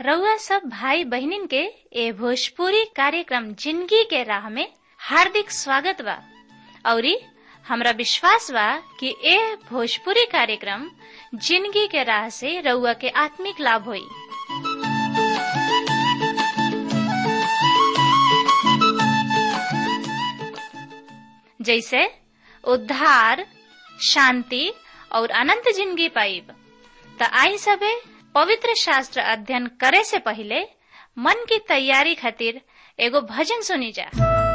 रउआ सब भाई बहिनीन के ए भोजपुरी कार्यक्रम जिंदगी के राह में हार्दिक स्वागत बा औरी हमरा विश्वास बा कि ए भोजपुरी कार्यक्रम जिंदगी के राह से रउआ के आत्मिक लाभ होई जैसे उद्धार शांति और अनंत जिंदगी पाइब त आई सबे पवित्र शास्त्र अध्ययन करे से पहले मन की तैयारी खातिर एगो भजन सुनी जा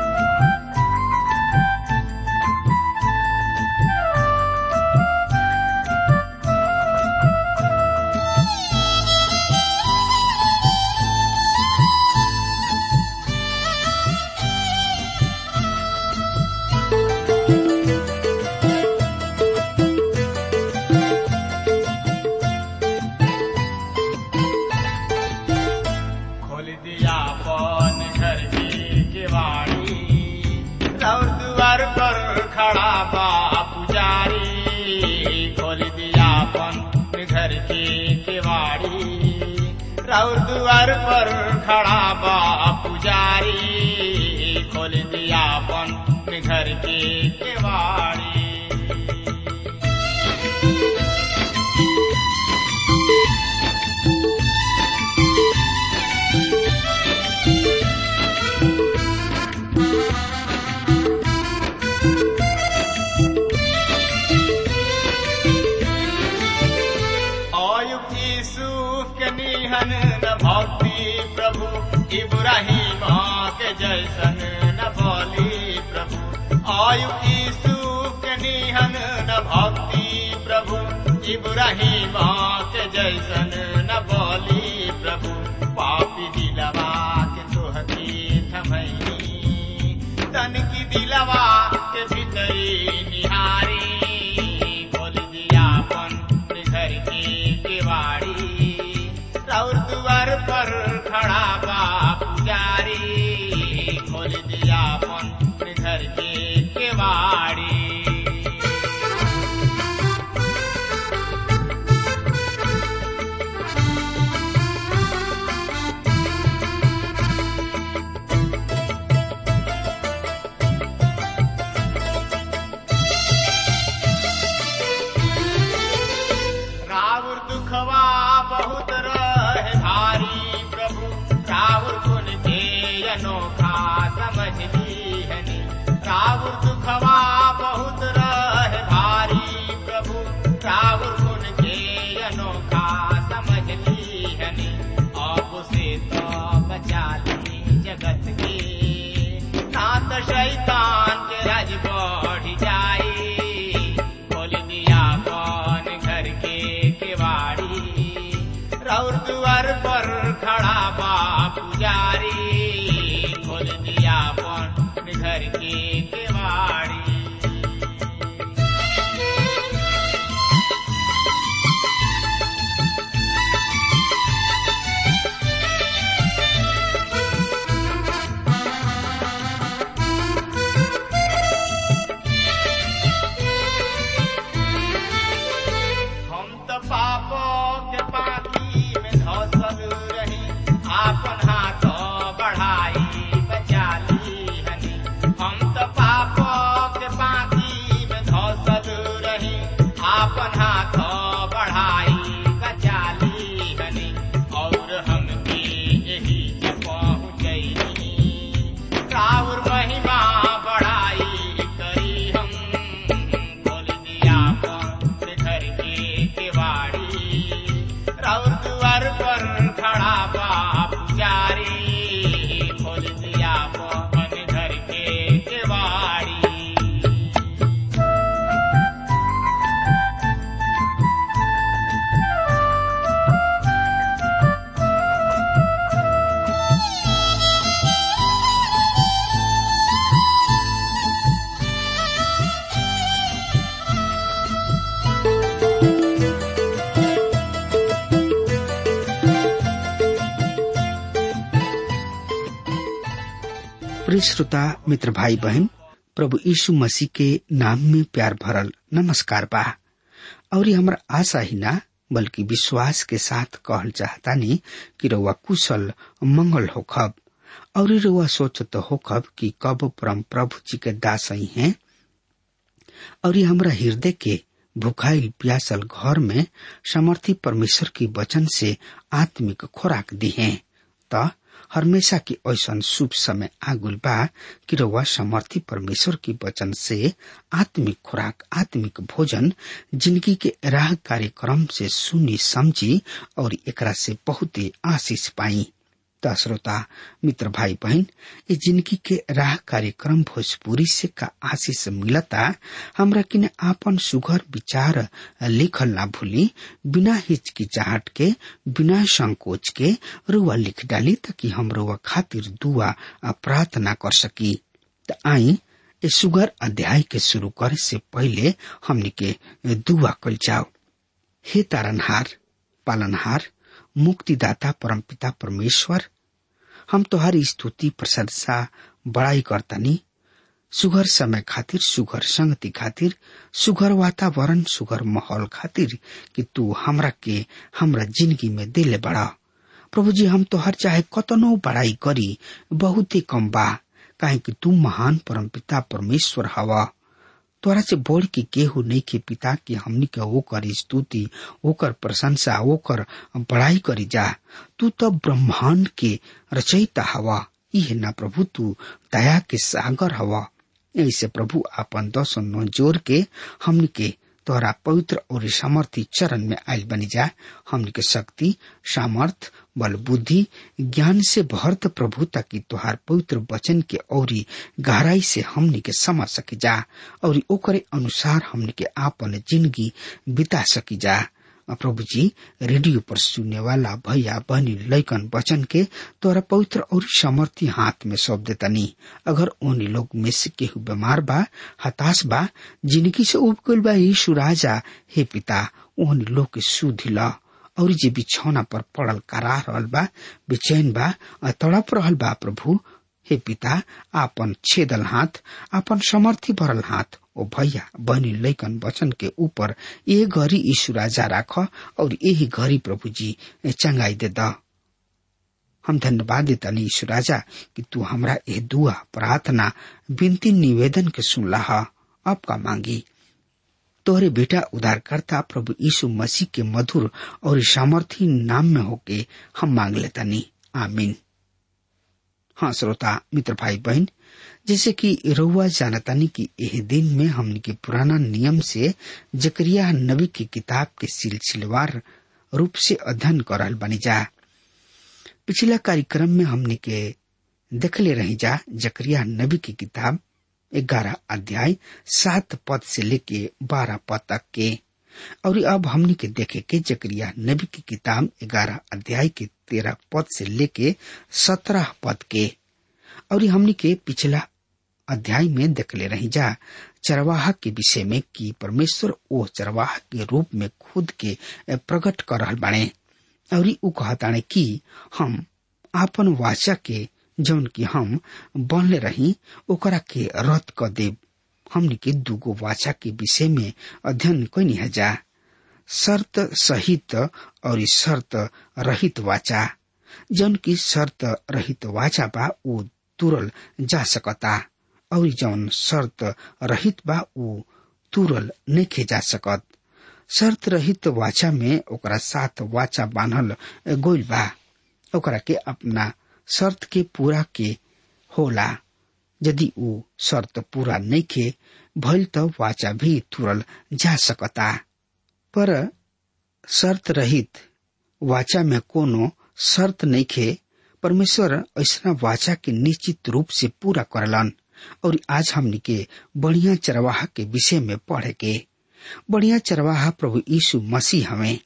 खोल दिया पन घर की केवाड़ी और द्वार पर खड़ा बा पुजारी खोल दिया पन घर की केवाड़ी और द्वार पर खड़ा बा पुजारी खोल दिया पन घर की केवाड़ी अयुक्त यूसुफ के निहन न भक्ति प्रभु इब्राहिम के जैसन न बोली प्रभु अयुक्त यूसुफ के निहन न भक्ति प्रभु इब्राहिम के जैसन न बोली प्रभु पापी दिलवा के तोहती थमई तन की दिलवा के भीतरी निहारी खोल दिया अपन घर की केवाड़ी और द्वार पर खड़ा बा पुजारी खोल दिया अपन घर की केवाड़ी रावण दुखवा बहुत रहे भारी प्रभु रावण गुण के अनोखा समझ लीहनी रावण दुखवा बहुत रहे भारी प्रभु रावण गुण के अनोखा समझ लीहनी अब से तो बचा ली जगत के ना तो शैतान के राज बढ़ जाई खोल दिया कौन घर के केवाड़ी रौर द्वार पर खड़ा बा पुजारी खोल दिया कौन घर के केवाड़ी हम तो पापों के पानी में धसल रही आपन हाथ बढ़ाई बचा ली हनी हम तो पापों के पानी में धसल रही आपन हाथ बढ़ाई बचा ली हनी और हमके यही जे पहुँचैनी राउर महिमा बढ़ाई करी हम खोल दिया अपन घर के केवाड़ी राउर द्वार पर खड़ा बा पुजारी खोल दिया अपन घर के केवाड़ी प्रिय श्रोता मित्र भाई बहन प्रभु यीशु मसीह के नाम में प्यार भरल नमस्कार बा और हमरा आशा ही ना बल्कि विश्वास के साथ कहल चाहतानी कि रउआ कुशल मंगल होखब और रउआ सोचत होखब कि कब परम प्रभु जी के दास ही हैं और ये हमरा हृदय के भुखाइल प्यासल घर में समर्थी परमेश्वर की वचन से आत्मिक खुराक दी है त हमेशा की ऐसा शुभ समय आगुल बा कि रउआ समर्थी परमेश्वर की वचन से आत्मिक खुराक आत्मिक भोजन जिंदगी के राह कार्यक्रम से सुनी समझी और एकरा से बहुत ही आशीष पाई त श्रोता मित्र भाई बहन ये जिंदगी के राह कार्यक्रम भोजपुरी से का आशीष मिलता हमरा किने आपन सुघर विचार लिखल ना भूली बिना हिचकिचाहट के बिना संकोच के रुआ लिख डाली ताकि हम रुआ खातिर दुआ प्रार्थना कर सकी त आई ये सुगर अध्याय के शुरू करे से पहले हमनी के दुआ कल जाओ हे तारनहार पालनहार मुक्तिदाता परमपिता परमेश्वर हम तोहारी स्तुति प्रशंसा बड़ाई करतनी सुघर समय खातिर सुघर संगति खातिर सुघर वातावरण सुघर माहौल खातिर कि तू हमरा के हमरा जिंदगी में दिले बड़ा प्रभु जी हम तोहर चाहे कतनो बड़ाई करी बहुत ही कम बा काहे कि तू महान परमपिता परमेश्वर हवा तोरा से बोल के केहू नहीं के पिता के हमनी के ओकर स्तुति ओकर प्रशंसा ओकर बड़ाई करी जा तू तो ब्रह्मांड के रचयिता हवा इहे ना प्रभु तू दया के सागर हवा ऐसे प्रभु आपन दस नौ जोर के हमनी के तोहरा पवित्र और सामर्थी चरण में आयल बनी जा हमनी के शक्ति सामर्थ बल बुद्धि ज्ञान से भरत प्रभु ताकि तोहार पवित्र वचन के औरी गहराई से हमनी के समझ सकी जा और ओकरे अनुसार हमनी के आपन जिंदगी बिता सकी जा प्रभु जी रेडियो पर सुनने वाला भैया बहनी लैकन वचन के तोरा पवित्र और समर्थी हाथ में सौंप देतनी अगर उन्हीं लोग में से केहू बीमार बा हताश बा जिंदगी से उब गइल बा यीशु राजा हे पिता उन्हीं लोग के सुधि ला और जे बिछौना पर पड़ल करा रहल बा बेचैन बा तड़प रहल बा प्रभु हे पिता आपन छेदल हाथ आपन समर्थी भरल हाथ ओ भैया बहनी लैकन वचन के ऊपर ये घड़ी यीशु राजा राख और यही घड़ी प्रभु जी चंगाई दे द हम धन्यवाद देता यीशु राजा कि तू हमरा ये दुआ प्रार्थना विनती निवेदन के सुनला अब का मांगी तोहरे बेटा उद्धारकर्ता प्रभु यीशु मसीह के मधुर और सामर्थी नाम में होके हम मांग लेता नी आमीन हाँ श्रोता मित्र भाई बहन जैसे कि रउआ जानतानी कि यह दिन में हमने के पुराना नियम से जकरिया नबी की किताब के सिलसिलेवार रूप से अध्ययन करल बनी जा पिछला कार्यक्रम में हमने के देखले रही जा जकरिया नबी की किताब ग्यारह अध्याय सात पद से लेके बारह पद तक के और अब हमने के देखे के जकरिया नबी की किताब ग्यारह अध्याय के तेरह पद से लेके सत्रह पद के और हमने के पिछला अध्याय में देखले रही जा चरवाहा के विषय में कि परमेश्वर ओ चरवाहा के रूप में खुद के प्रकट कर रहल बाणे और उ कहताणे कि हम आपन वाचा के जौन की हम बनले रही ओकरा के रद्द क देव हमने के दूगो वाचा के विषय में अध्ययन कैनी है जा शर्त सहित और शर्त रहित वाचा जौन की शर्त रहित वाचा बा उ तुरल जा सकता और जौन शर्त रहित बा उ तुरल नहीं जा सकत शर्त रहित वाचा में ओकरा साथ वाचा बांधल गोइल बा ओकरा के अपना शर्त के पूरा के होला यदि उ शर्त पूरा नहीं के भइल त वाचा भी तुरल जा सकता पर शर्त रहित वाचा में कोनो शर्त नहीं खे परमेश्वर ऐसा वाचा के निश्चित रूप से पूरा करलन और आज हमनी के बढ़िया चरवाहा के विषय में पढ़े के बढ़िया चरवाहा प्रभु यीशु मसीह हमें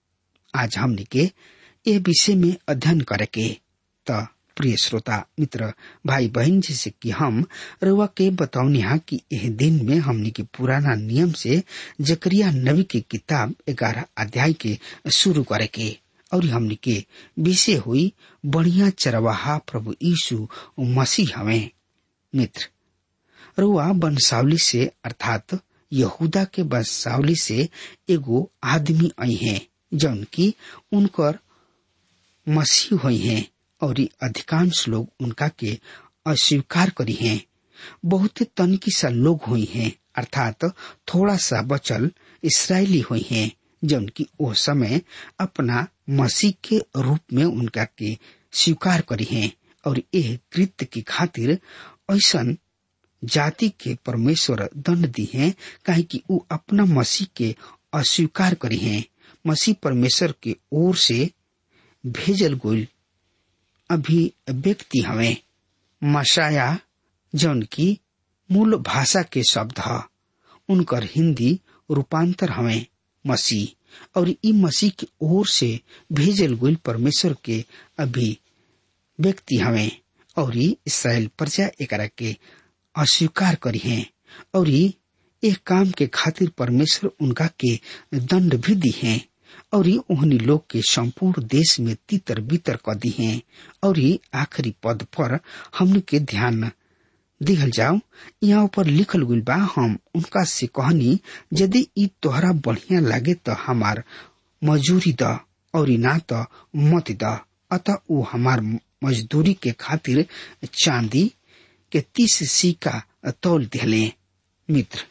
आज हमनी के ये विषय में अध्ययन करे के त प्रिय श्रोता मित्र भाई बहन जैसे कि हम रउआ के बतौनिहा कि यह दिन में हमनी के पुराना नियम से जकरिया नबी की किताब ग्यारह अध्याय के शुरू करे के और हमनी के विषय हुई बढ़िया चरवाहा प्रभु यीशु मसीह हमें मित्र रुआ वंशावली से अर्थात यहूदा के वंशावली से एगो आदमी आई है जौन की उनकर मसीह हुई हैं और अधिकांश लोग उनका के अस्वीकार करी हैं बहुत तनिकी सा लोग हुई हैं अर्थात थोड़ा सा बचल इसराइली हुई हैं जौन की ओ समय अपना मसीह के रूप में उनका के स्वीकार करी हैं और यह कृत्य की खातिर ऐसा जाति के परमेश्वर दंड दी हैं काहे कि ऊ अपना मसीह के अस्वीकार करी हैं मसीह परमेश्वर के ओर से भेजल गोल अभी व्यक्ति हवे मशाया जौन की मूल भाषा के शब्द ह उनकर हिंदी रूपांतर हवे मसीह और ई मसीह की ओर से भेजल गोल परमेश्वर के अभी व्यक्ति हवे और इसराइल प्रजा एकरा के अस्वीकार करी हैं और एक काम के खातिर परमेश्वर उनका के दंड भी दी हैं और ओहनी लोग के संपूर्ण देश में तीतर बीतर क दी हैं और आखिरी पद पर हमने के ध्यान दिहल जाओ यहाँ ऊपर लिखल गुल बा हम उनका से कहनी यदि ई तोहरा बढ़िया लागे तो हमार मजूरी द और ना तो मत द अतः वो हमार मजदूरी के खातिर चांदी के तीस सिक्का तौल दिले मित्र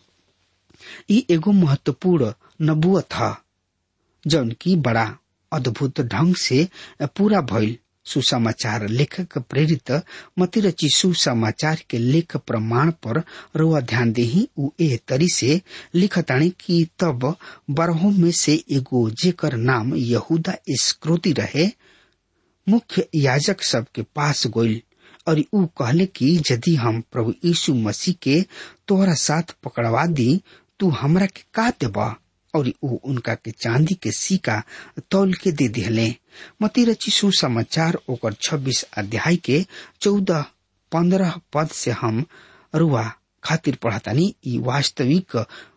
ई एगो महत्वपूर्ण नबुअत ह जौन की बड़ा अद्भुत ढंग से पूरा भइल सुसमाचार लेखक प्रेरित मतिरची सुसमाचार के लेख प्रमाण पर रोआ ध्यान देही उ ए तरी से लिखताणी कि तब बरहों में से एगो जेकर नाम यहूदा इस्क्रोती रहे मुख्य याजक सब के पास गोइल और ऊ कहले कि यदि हम प्रभु यीशु मसीह के तोहरा साथ पकड़वा दी तू हमरा के का देबा और ऊ उनका के चांदी के सिक्का तौल के दे दिहले मती रची सुसमाचार ओकर छब्बीस अध्याय के चौदह पंद्रह पद से हम रुआ खातिर पढ़तानी ई वास्तविक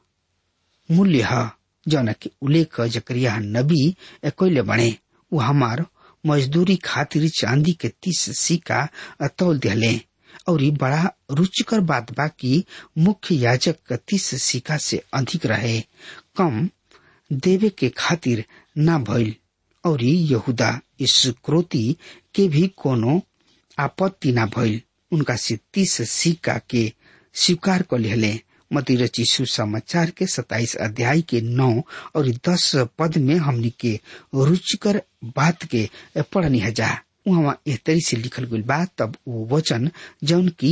मूल्य है जौन के उल्लेख जकरिया नबी कैले बने ऊ हमार मजदूरी खातिर चांदी के तीस सिक्का तौल दिहले और ये बड़ा रुचिकर बात बा कि मुख्य याजक का तीस सिक्का से अधिक रहे कम देवे के खातिर ना भइल और यहूदा इस क्रोती के भी कोनो आपत्ति ना भइल उनका से तीस सिक्का के स्वीकार कर लिहले मतिरची सुसमाचार के सताइस अध्याय के नौ और दस पद में हमनी के रुचिकर बात के पढ़नी है जा वहाँ एह तरी से लिखल गई बा तब वो वचन जौन की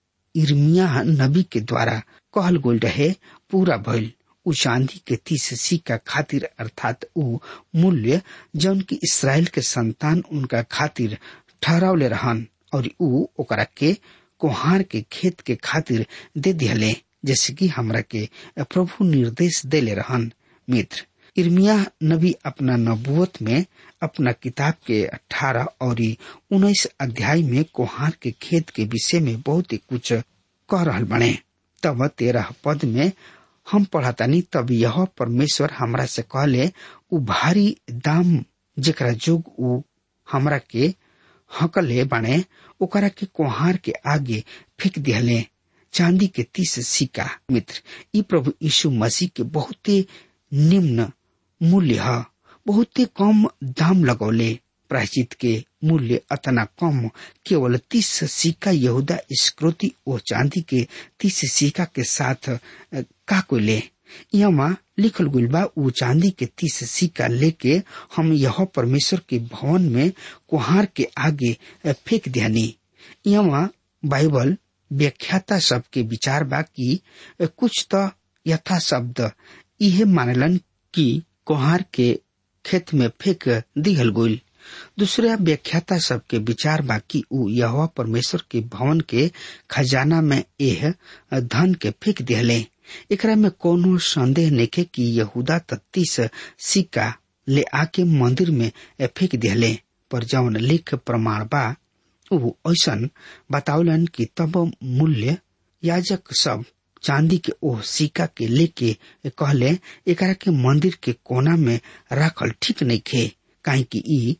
इर्मिया नबी के द्वारा कहल गोल रहे पूरा भइल उ चांदी के तीस सिक्का खातिर अर्थात उ मूल्य जौन की इसराइल के संतान उनका खातिर ठहरावले रहन और उ ओकरा के कोहार के खेत के खातिर दे दिहले जैसे कि हमरा के प्रभु निर्देश देले रहन मित्र इर्मिया नबी अपना नबुवत में अपना किताब के अठारह और उन्नीस अध्याय में कोहार के खेत के विषय में बहुत ही कुछ कह रहल बने तब तेरह पद में हम पढ़तानी तब यह परमेश्वर हमरा से कहले उ भारी दाम जेकरा जोग उ हमरा के हकले बने ओकरा के कोहार के आगे फेंक दिहले चांदी के तीस सिक्का मित्र ई प्रभु यीशु मसीह के बहुते निम्न मूल्य है बहुते कम दाम लगौले प्रायश्चित के मूल्य अतना कम केवल तीस सिक्का यहूदा स्क्रोती ओ चांदी के तीस सिक्का के साथ का को ले यहाँ लिखल गुल बा उ चांदी के तीस सिक्का लेके हम यह परमेश्वर के भवन में कुहार के आगे फेंक दियानी यहाँ बाइबल व्याख्याता सबके विचार बा कि कुछ तो यथा शब्द इहे मानलन कि कोहार के खेत में फेंक दिहल गोल दूसरा व्याख्याता सबके विचार बा कि उ यह परमेश्वर के भवन के खजाना में एह धन के फेंक दिहले एकरा में कोनो संदेह नेके कि यहूदा तत्तीस सिक्का ले आके मंदिर में फेंक दिहले पर जौन लेख प्रमाण बा उ ऐसन बतावलन कि तब मूल्य याजक सब चांदी के ओह सिक्का के लेके कहले एकरा के मंदिर के कोना में रखल ठीक नहीं खे काहे कि ई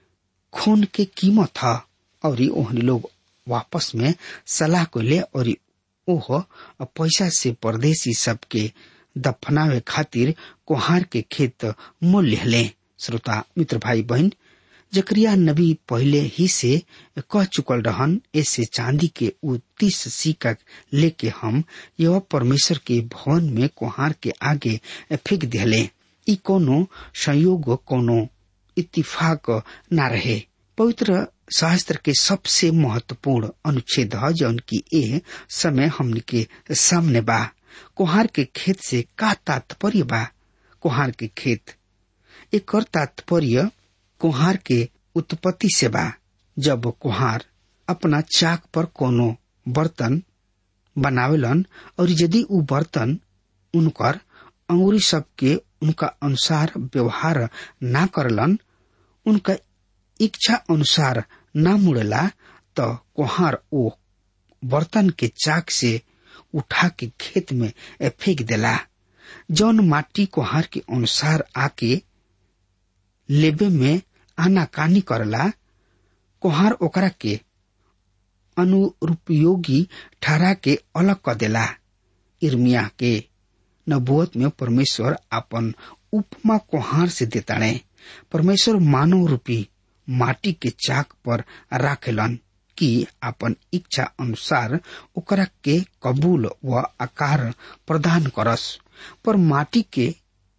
खून के कीमत था और ओहनी लोग वापस में सलाह को ले और ओह पैसा से परदेसी सबके दफनावे खातिर कोहार के खेत मोल लिहले श्रोता मित्र भाई बहन जकरिया नबी पहले ही से कह चुकल रहन ऐसे चांदी के उ तीस सिक्का लेके हम यह परमेश्वर के भवन में कोहार के आगे फेंक दिहले ई कोनो संयोग कोनो इत्तिफाक न रहे पवित्र शास्त्र के सबसे महत्वपूर्ण अनुच्छेद है जौन की ए समय हमने के सामने बा कोहार के खेत से का तात्पर्य बा कोहार के खेत एक और तात्पर्य कुहार के उत्पत्ति से बा जब कुहार अपना चाक पर कोनो बर्तन बनावेलन और यदि उ बर्तन उनकर अंगुरी सबके उनका अनुसार व्यवहार ना करलन उनका इच्छा अनुसार ना मुड़ेला तो कुहार ओ बर्तन के चाक से उठा के खेत में फेंक देला जौन माटी कुहार के अनुसार आके लेबे में आनाकानी करला कोहार ओकरा के अनुरूपयोगी ठहरा के अलग कर देला इर्मिया के नबुअत में परमेश्वर अपन उपमा कोहार से देताड़े परमेश्वर मानव रूपी माटी के चाक पर राखेलन कि अपन इच्छा अनुसार ओकरा के कबूल व आकार प्रदान करस पर माटी के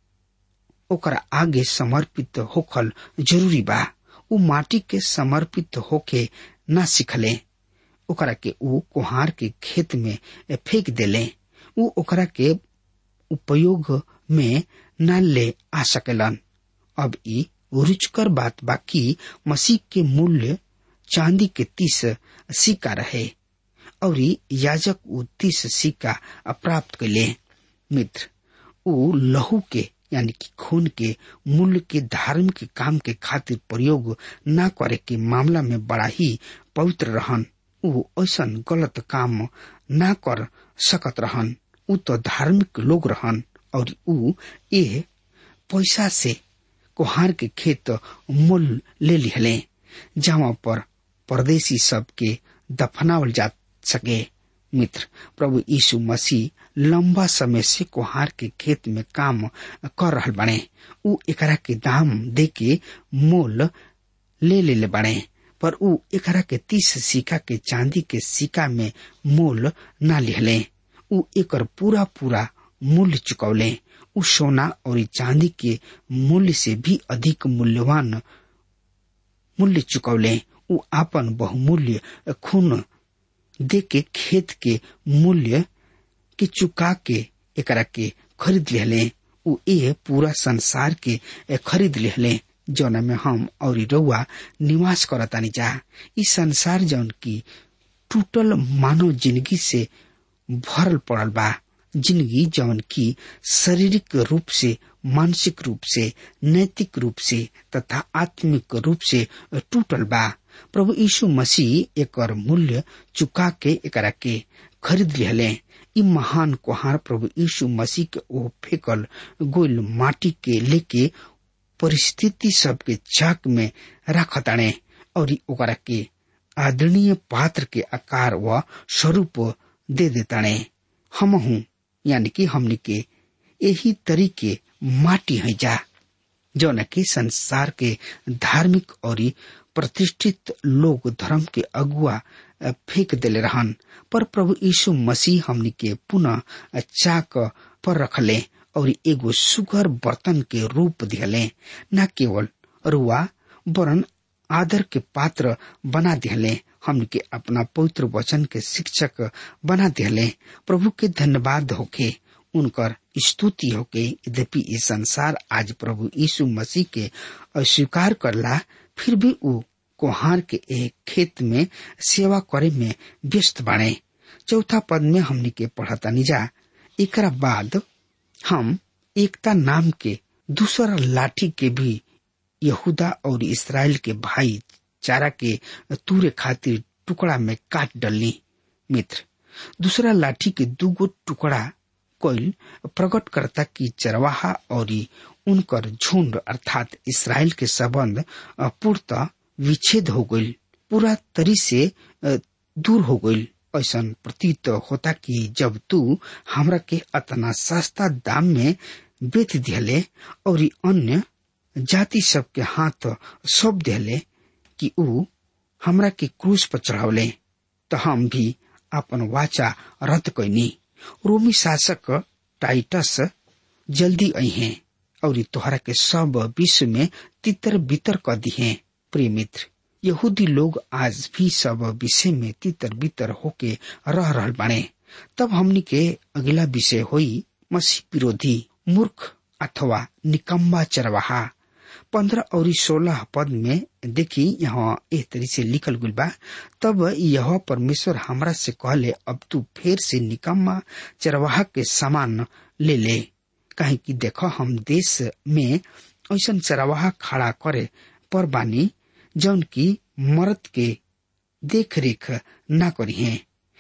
ओकरा आगे समर्पित होखल जरूरी बा उ माटी के समर्पित होके ना सिखले ओकरा के उ कोहार के खेत में फेंक देले उ ओकरा के उपयोग में न ले आ सकेलन अब ई रुचकर बात बा कि मसीह के मूल्य चांदी के तीस सिक्का रहे और याजक उ तीस सिक्का प्राप्त कैले मित्र उ लहू के यानी कि खून के मूल्य के धार्मिक काम के खातिर प्रयोग न करे के मामला में बड़ा ही पवित्र रहन उ ऐसा गलत काम न कर सकत रहन उ तो धार्मिक लोग रहन और उ ए पैसा से कोहार के खेत मोल ले लिहले जहाँ पर परदेशी सब के दफनावल जा सके मित्र प्रभु यीशु मसीह लंबा समय से कोहार के खेत में काम कर रहल बने उ एकरा के दाम दे के मोल ले ले ले बने पर उ एकरा के तीस सिक्का के चांदी के सिक्का में मोल ना लिहले उ एकर पूरा पूरा मूल्य चुकौले उ सोना और चांदी के मूल्य से भी अधिक मूल्यवान मूल्य चुकौले उ आपन बहुमूल्य खून दे के खेत के मूल्य के चुका के एकरा के खरीद लिहले उ ए पूरा संसार के खरीद लिहले जौन में हम और रउआ निवास करतानी जा ई संसार जौन की टूटल मानव जिंदगी से भरल पड़ल बा जिंदगी जौन की शारीरिक रूप से मानसिक रूप से नैतिक रूप से तथा आत्मिक रूप से टूटल बा प्रभु यीशु मसीह एकर मूल्य चुका के एकरा के खरीद लिहले ई महान कुहार प्रभु यीशु मसीह के ओ फेकल गोल माटी के लेके परिस्थिति सबके चाक में रखताणे और ओकरा के आदरणीय पात्र के आकार व स्वरूप दे देताणे हम हूँ यानी कि हमने के यही तरीके माटी है जा जौन की संसार के धार्मिक और प्रतिष्ठित लोग धर्म के अगुआ फेंक दिले रहन पर प्रभु यीशु मसीह हमनी के पुनः चाक पर रखले और एगो सुगर बर्तन के रूप दिहले न केवल रुआ वरन आदर के पात्र बना दिहले हमन के अपना पवित्र वचन के शिक्षक बना दिहले प्रभु के धन्यवाद होके उनकर स्तुति होके यद्यपि ये संसार आज प्रभु यीशु मसीह के अस्वीकार करला फिर भी उ कोहार के एक खेत में सेवा करे में व्यस्त बाणे चौथा पद में हमनी के पढ़तानी जा एकरा बाद हम एकता नाम के दूसरा लाठी के भी यहूदा और इसराइल के भाई चारा के तूरे खातिर टुकड़ा में काट डलनी मित्र दूसरा लाठी के दूगो टुकड़ा कोयल प्रकट करता कि चरवाहा और उनकर झुंड अर्थात इसराइल के संबंध पूर्णतः विच्छेद हो गई पूरा तरी से दूर हो गई ऐसा प्रतीत होता कि जब तू हमरा के अतना सस्ता दाम में बेच दिले और अन्य जाति सबके हाथ सौंप दिले कि ऊ हमरा के क्रूज पर चढ़ावले तो हम भी अपन वाचा रद्द कैनी रोमी शासक टाइटस जल्दी अहे और तोहरा के सब विश्व में तितर बितर कर दिहे प्रिय मित्र यहूदी लोग आज भी सब विषय में तितर बितर होके रह रहल बाने तब हमनी के अगला विषय होई मसीह विरोधी मूर्ख अथवा निकम्बा चरवाहा पंद्रह और सोलह पद में देखी यहाँ एक तरी से लिखल गुल बा तब यह परमेश्वर हमरा से कहले अब तू फिर से निकम्मा चरवाहा के सामान ले ले कहे कि देखो हम देश में ऐसा चरवाहा खड़ा करे पर बानी जौन की मरद के देख रेख ना करी है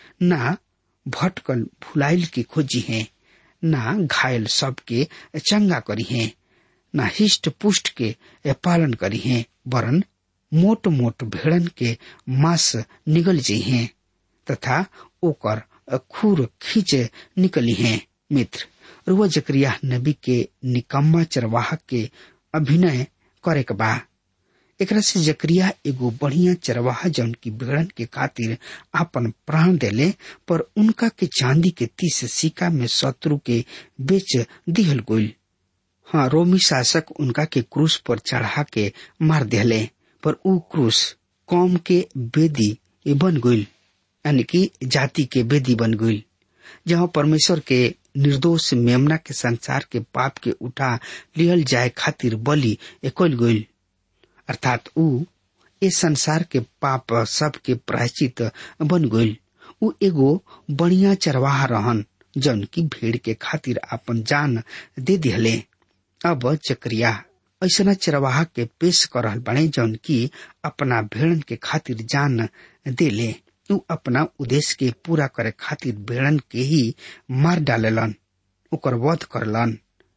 ना भटकल भुलाइल के खोजी है ना घायल सबके चंगा करी है ना हिष्ट पुष्ट के पालन करी है वरन मोट मोट भेड़न के मांस निगल जी है तथा ओकर खूर खींच निकली है मित्र रुआ जकरिया नबी के निकम्मा चरवाह के अभिनय करे के बा एकरा से जकरिया एगो बढ़िया चरवाहा जौन की भेड़न के खातिर आपन प्राण देले पर उनका के चांदी के तीस सिक्का में शत्रु के बेच दिहल गोल हाँ रोमी शासक उनका के क्रूस पर चढ़ा के मार दिले पर ऊ क्रूस कौम के बेदी बन गई यानी कि जाति के बेदी बन गई जहाँ परमेश्वर के निर्दोष मेमना के संसार के पाप के उठा लियल जाए खातिर बलि एकल गई अर्थात ऊ इस संसार के पाप सब के प्रायश्चित बन गई ऊ एगो बढ़िया चरवाहा रहन जौन की भीड़ के खातिर अपन जान दे दिहले अब चक्रिया ऐसा चरवाहा के पेश कर रहल बने जौन की अपना भेड़न के खातिर जान दे ले ऊ अपना उद्देश्य के पूरा करे खातिर भेड़न के ही मार डालेलन ओकर वध करलन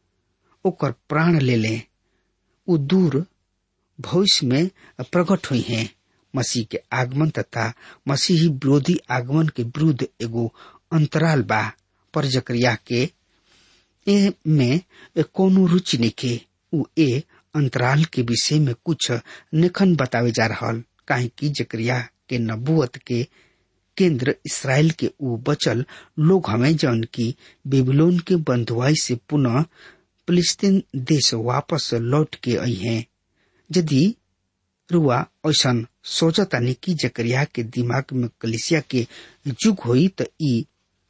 ओकर प्राण ले ले ऊ दूर भविष्य में प्रकट हुई हैं मसीह के आगमन तथा मसीही विरोधी आगमन के विरुद्ध एगो अंतराल बा पर जकरिया के ए में कोनो रुचि निके उ ए अंतराल के विषय में कुछ निखन बतावे जा रहल काहे कि जकरिया के नबुअत के केंद्र इसराइल के उ बचल लोग हमें जौन की बेबीलोन के बंधुआई से पुनः फिलिस्तीन देश वापस लौट के आई हैं यदि रुआ ऐसा सोचतानी कि जकरिया के दिमाग में कलिसिया के जुग होई त ई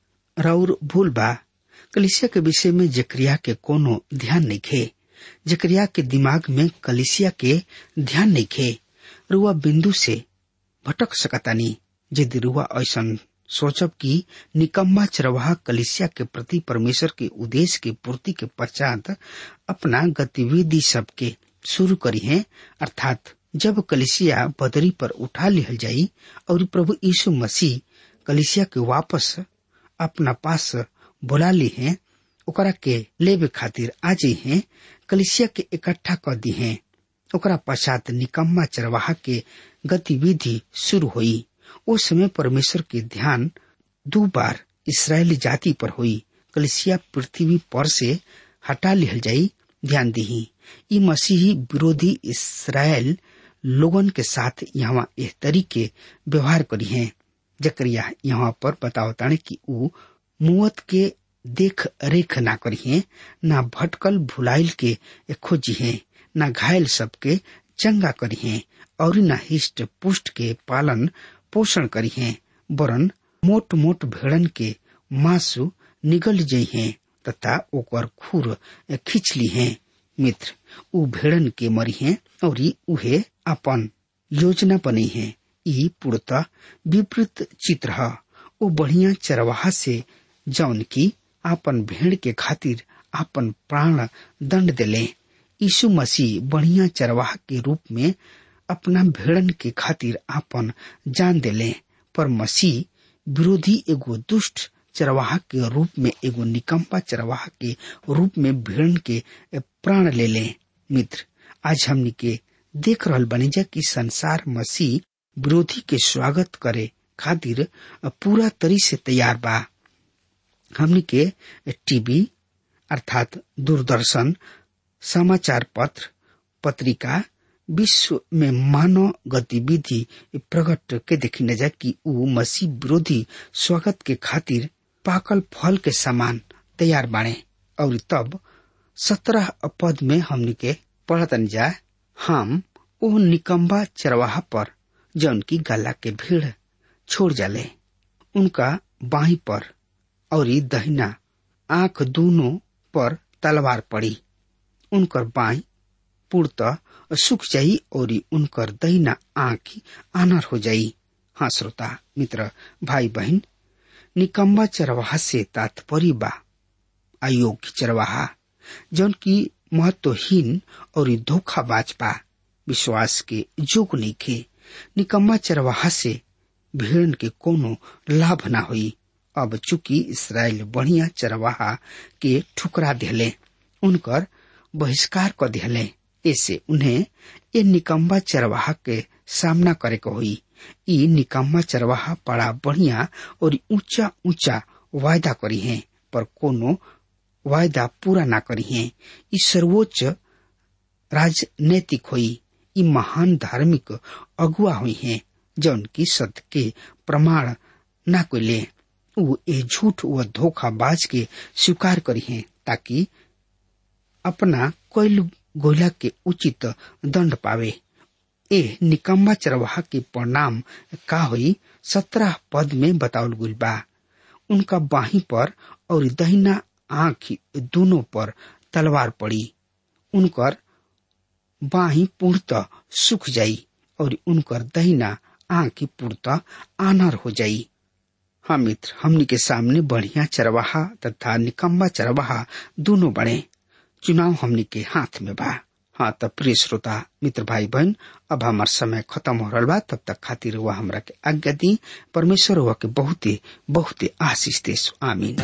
राउर भूल बा कलिसिया के विषय में जकरिया के कोनो ध्यान नहीं खे जकरिया के दिमाग में कलिसिया के ध्यान नहीं खे रुआ बिंदु से भटक सकतानी यदि रुआ ऐसा सोचब कि निकम्मा चरवाहा कलिसिया के प्रति परमेश्वर के उद्देश्य के पूर्ति के पश्चात अपना गतिविधि सबके शुरू करी है अर्थात जब कलिसिया बदरी पर उठा लिहल जाई और प्रभु यीशु मसीह कलिसिया के वापस अपना पास बुला ली है ओकरा के लेबे खातिर आ जाई है कलिसिया के इकट्ठा कर दी है ओकरा पश्चात निकम्मा चरवाहा के गतिविधि शुरू हुई उस समय परमेश्वर के ध्यान दो बार इसराइली जाति पर हुई कलिसिया पृथ्वी पर से हटा लिहल जाई ध्यान दी ई मसीही विरोधी इसराइल लोगन के साथ यहाँ एह तरीके व्यवहार करी हैं जकरिया यहाँ पर बतावताने कि ऊ मुवत के देख रेख ना करी हैं ना भटकल भुलाइल के खोजी हैं ना घायल सबके चंगा करी हैं और न हिष्ट पुष्ट के पालन पोषण करी हैं वरन मोट मोट भेड़न के मासु निगल जई हैं तथा ओकर खुर खींच ली हैं मित्र उ भेड़न के मरी हैं और उहे अपन योजना बनी है ई पूर्णतः विपरीत चित्र है वो बढ़िया चरवाहा से जौन की आपन भेड़ के खातिर आपन प्राण दंड दिले यीशु मसीह बढ़िया चरवाहा के रूप में अपना भेड़न के खातिर आपन जान दिले पर मसीह विरोधी एगो दुष्ट चरवाहा के रूप में एगो निकम्पा चरवाहा के रूप में भेड़न के प्राण ले ले मित्र आज हमनी के देख रहल बनी जा कि संसार मसीह विरोधी के स्वागत करे खातिर पूरा तरी से तैयार बा हमनी के टीवी अर्थात दूरदर्शन समाचार पत्र पत्रिका विश्व में मानव गतिविधि प्रकट के देखी न जा कि ऊ मसीह विरोधी स्वागत के खातिर पाकल फल के समान तैयार बाणे और तब सत्रह पद में हमनी के पढ़तन जा हम ओ निकम्बा चरवाहा पर जौन की गला के भीड़ छोड़ जाले उनका बाही पर और दहिना आंख दोनों पर तलवार पड़ी उनकर बाई पूर्णतः सुख जाई और उनकर दहिना आंख आनर हो जाई हाँ श्रोता मित्र भाई बहन निकम्बा चरवाहा से तात्पर्य बा अयोग्य चरवाहा जौन की महत्वहीन और धोखाबाज बा विश्वास के जोग नहीं खे निकम्मा चरवाहा से भेड़ के कोनो लाभ ना हुई अब चूंकि इसराइल बढ़िया चरवाहा के ठुकरा दिले उनकर बहिष्कार कर दिले ऐसे उन्हें ये निकम्बा चरवाहा के सामना करे को हुई ई निकम्मा चरवाहा बड़ा बढ़िया और ऊंचा ऊंचा वायदा करी है पर कोनो वायदा पूरा ना करी है ई सर्वोच्च राजनैतिक हुई ई महान धार्मिक अगुआ हुई है जौन की सत्य के प्रमाण ना कोई ले ऊ ए झूठ व धोखाबाज के स्वीकार करी है ताकि अपना कोयल गोला के उचित दंड पावे ए निकम्बा चरवाहा के परिणाम का हुई सत्रह पद में बतावल गुल बा उनका बाही पर और दहिना आंख दोनों पर तलवार पड़ी उनकर बाही पूर्णतः सुख जाई और उनकर दहिना आंख पूर्णतः आनर हो जाई हाँ मित्र हमनी के सामने बढ़िया चरवाहा तथा निकम्बा चरवाहा दोनों बड़े चुनाव हमनी के हाथ में बा हाँ तब प्रिय श्रोता मित्र भाई बहन अब हमार समय खत्म हो रहा बा तब तक खातिर हुआ हमरा के आज्ञा दी परमेश्वर हुआ के बहुते बहुते आशीष दे आमीन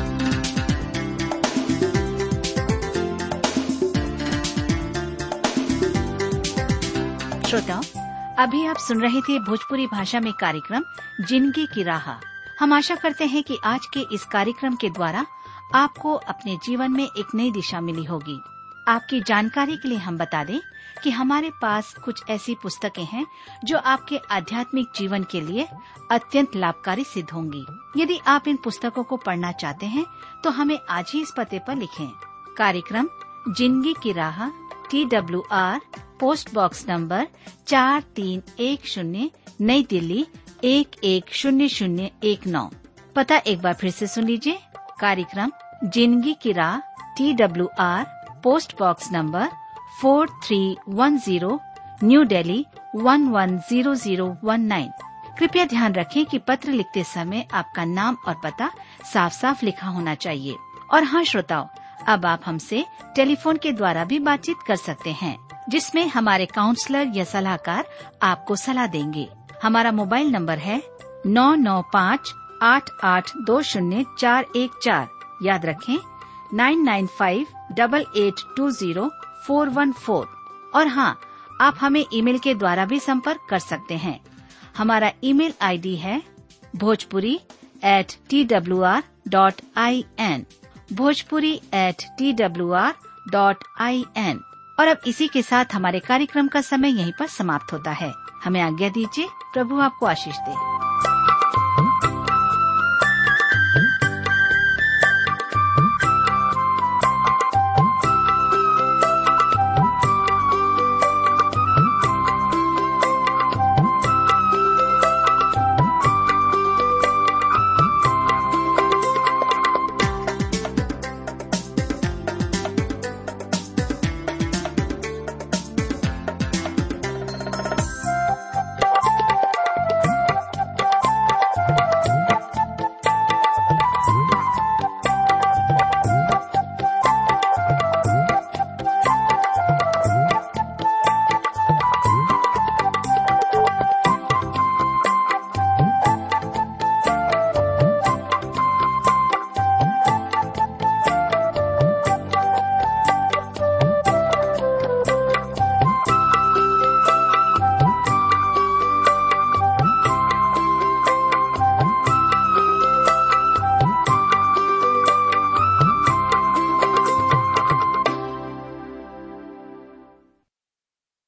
श्रोताओं अभी आप सुन रहे थे भोजपुरी भाषा में कार्यक्रम जिंदगी की राह हम आशा करते हैं कि आज के इस कार्यक्रम के द्वारा आपको अपने जीवन में एक नई दिशा मिली होगी आपकी जानकारी के लिए हम बता दें कि हमारे पास कुछ ऐसी पुस्तकें हैं जो आपके आध्यात्मिक जीवन के लिए अत्यंत लाभकारी सिद्ध होंगी यदि आप इन पुस्तकों को पढ़ना चाहते हैं तो हमें आज ही इस पते पर लिखें कार्यक्रम जिंदगी की राह T W R post box number चार तीन एक शून्य नई दिल्ली एक एक शून्य शून्य एक नौ पता एक बार फिर से सुन लीजिए कार्यक्रम जिंदगी की राह T W R post box number four three one zero new Delhi one one zero zero one nine कृपया ध्यान रखें कि पत्र लिखते समय आपका नाम और पता साफ साफ लिखा होना चाहिए और हाँ श्रोताओं अब आप हमसे टेलीफोन के द्वारा भी बातचीत कर सकते हैं जिसमें हमारे काउंसलर या सलाहकार आपको सलाह देंगे हमारा मोबाइल नंबर है नौ नौ पाँच आठ आठ दो शून्य चार एक चार याद रखें nine nine five double eight two zero four one four और हाँ आप हमें ईमेल के द्वारा भी संपर्क कर सकते हैं हमारा ईमेल आईडी है Bhojpuri at T W R dot I N Bhojpuri at T W R dot I N और अब इसी के साथ हमारे कार्यक्रम का समय यहीं पर समाप्त होता है हमें आज्ञा दीजिए प्रभु आपको आशीष दे